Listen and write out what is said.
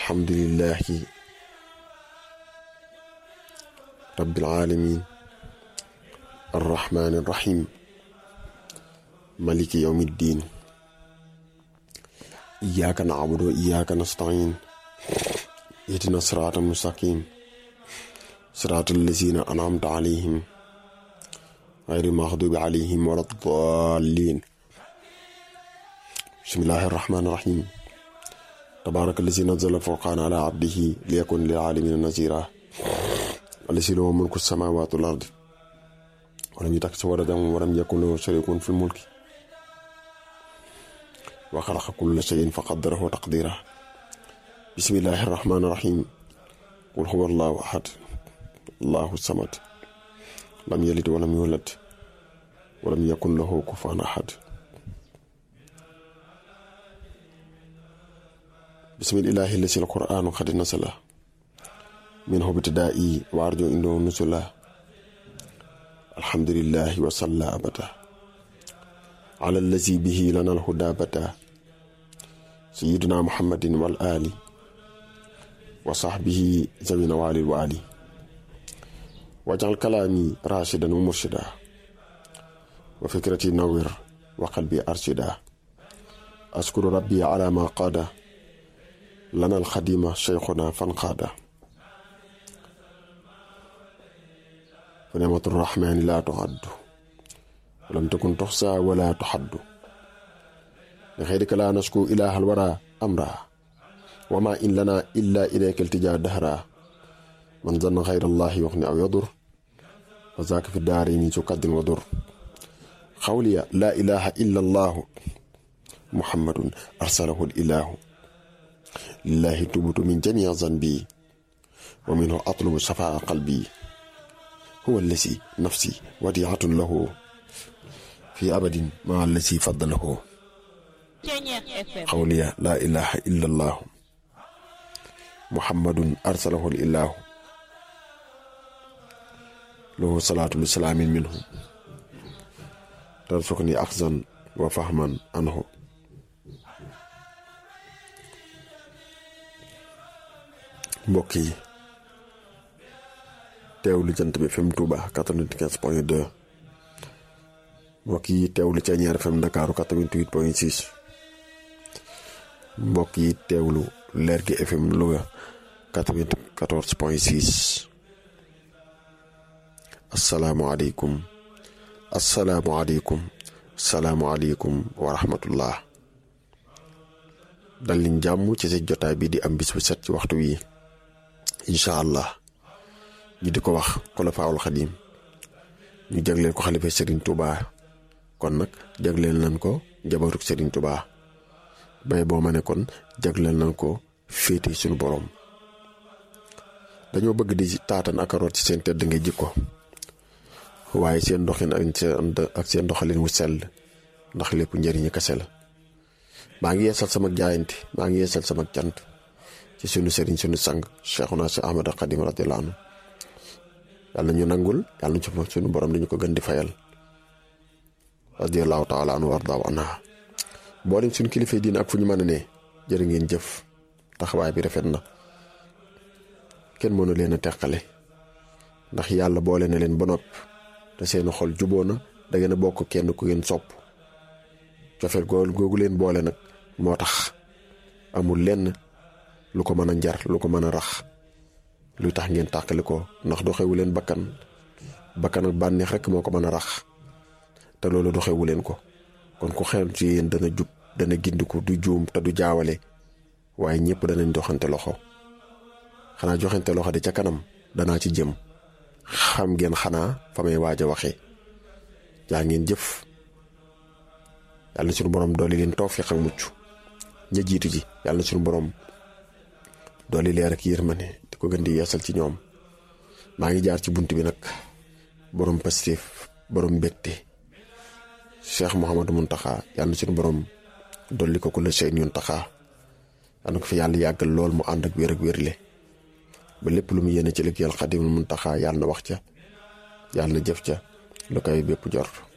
alhamdulillahi rabbil alamin arrahmani arrahim maliki yawmi ddin iyyaka na'budu wa iyyaka nasta'in ihdina sirata mustaqim sirata allazina an'amta alayhim غير المغضوب عليهم ولا الضالين بسم الله الرحمن الرحيم تبارك الذي نزل الفرقان على عبده ليكون للعالمين نذيرا الذي له ملك السماوات والأرض ولم يتخذ ولدا ولم يكن له شريك في الملك وخلق كل شيء فقدره تقديرا بسم الله الرحمن الرحيم قل هو الله أحد الله الصمد لم يلد ولم يولد ولم يكن له كفوا أحد بسم الله الذي القرآن قد نزل منه ابتدائي وأرجو إنه نزلا الحمد لله وصلى أبدا على الذي به لنا الهدى بدا سيدنا محمد والآل وصحبه ذوي نوال الوالي واجعل كلامي راشدا ومرشدا وفكرتي نور وقلبي أرشدا أشكر ربي على ما قاد لنا الخديم شيخنا فانقاد فنعمة الرحمن لا تعد ولم تكن تحصى ولا تحد لخيرك لا نشكو إله الورى أمرا وما إن لنا إلا إليك التجا دهرا من ظن غير الله يغني أو يضر وذاك في الدارين تقد وضر قولي لا إله إلا الله محمد أرسله الإله لله تبت من جميع ذنبي ومنه أطلب شفاء قلبي هو الذي نفسي وديعة له في أبد مع الذي فضله قولي لا إله إلا الله محمد أرسله الإله له صلاة السلام منه ترزقني أخذا وفهما عنه mbokk yi teewlu jant bi FM Touba 95 point 2 mbokk yi teewlu Ceeñeer FM Ndakaaru 88 point 6 mbokk yi teewlu Leer gi FM Louga 94 point 6 asalaamualeykum asalaamualeykum salaamualeykum wa rahmatullah dal liñ jàmm ci sa jotaay bi di am bis bu set ci waxtu wi incha allah ñu di ko wax xulafaawul xadim ñu jagleel ko xalifa Serigne Touba kon nag jagleel nañ ko njabootu Serigne Touba bay boo ma ne kon jagleel nañ ko féete suñu borom dañoo bëgg di taatan ak root ci seen tedd nga jikko waaye seen doxin ak seen doxalin wu sell ndax lépp njëriñu kese la maa ngi yeesal sama jaayante maa ngi yeesal sama cant ci sunu sëriñ sunu sang Cheikhuna si Ahmad Xadim radiyallahu anhu yàlla ñu nangul yàlla ñu ci sunu borom dañu ko gën di fayal radiyallahu taala anhu wardaaw anha mboolem suñu kilifa diine ak fu ñu mën a ne jërë ngeen jëf taxawaay bi rafet na kenn mënu leen a teqale ndax yàlla boole na leen ba noppi te seen xol juboo na da ngeen a bokk kenn ku ngeen sopp cofeel googu leen boole nag moo tax amul lenn lu ko mën a njar lu ko mën a rax luy tax ngeen tàqali ko ndax doxewu leen bakkan bakkan ak bànneex rek moo ko mën a rax te loolu doxewu leen ko kon ku xel ci yéen dana jub dana gindiku du juum te du jaawale waaye ñëpp danañ doxante loxo xanaa joxante loxo di ca kanam danaa ci jëm xam ngeen xanaa fa may waaj a waxee jaa ngeen jëf yàlla na suñu borom dooli leen tawfiq ak mucc ña jiitu ji yàlla na suñu borom dooli leer ak yërmande di ko gën di yeesal ci ñoom maa ngi jaar ci bunt bi nag borom pastéef borom mbégte cheikh Mouhamadou Mountakha yàlla na suñu borom dolli ko ku la seen ñun taxaa yàlla na ko fi yàlla yàggal lool mu ànd ak wér ak wérle ba lépp lu mu yéene ci liggéeyal Xaadimul Mountakha yàlla na wax ca yàlla na jëf ca lu koy bépp jort